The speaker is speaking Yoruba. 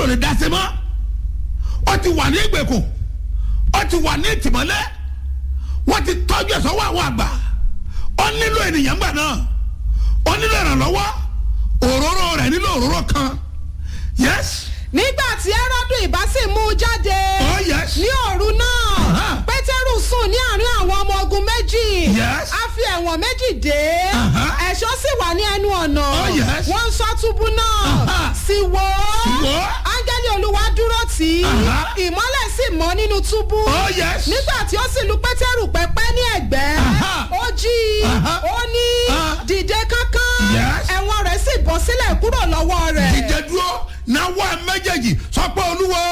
ò lè dá sí mọ́ ó ti wà ní ìgbèkùn ó ti wà ní ìtìmọ́lẹ̀ wọ́n ti tọ́jú ẹ̀ sọ́wọ́ àwọn àgbà ó nílò ènìyàn gbà náà ó nílò ìrànlọ́wọ́ òróró rẹ̀ nílò òróró kan yes nígbà tí ẹ́rọ́dù ìbá sì mú un jáde oh yes ní òru náà Aha. pétérù sùn ní àárín àwọn ọmọ ogun méjì Yes. a fi ẹ̀wọ̀n méjì dé Aha. ẹ̀ṣọ́ sì wà ní ẹnu ọ̀nà Oh, yes. wọ́n ń ṣọ́ túbú náà Aha. sì wò Sì wò ó. ó áńgẹ́lì olúwa dúró tì í Aha. ìmọ́lẹ̀ sì mọ́ nínú túbú oh yes nígbà tí ó sì lu pétérù pẹ́pẹ́ ní ẹ̀gbẹ́ Aha. ó jí i Aha. ó ní Ah. dìde kánkán Yes. ẹ̀wọ̀n rẹ̀ sì bọ́ sílẹ̀ kúrò lọ́wọ́ rẹ̀. dìde dúró náwó ẹ méjèèjì sọ pé olúwo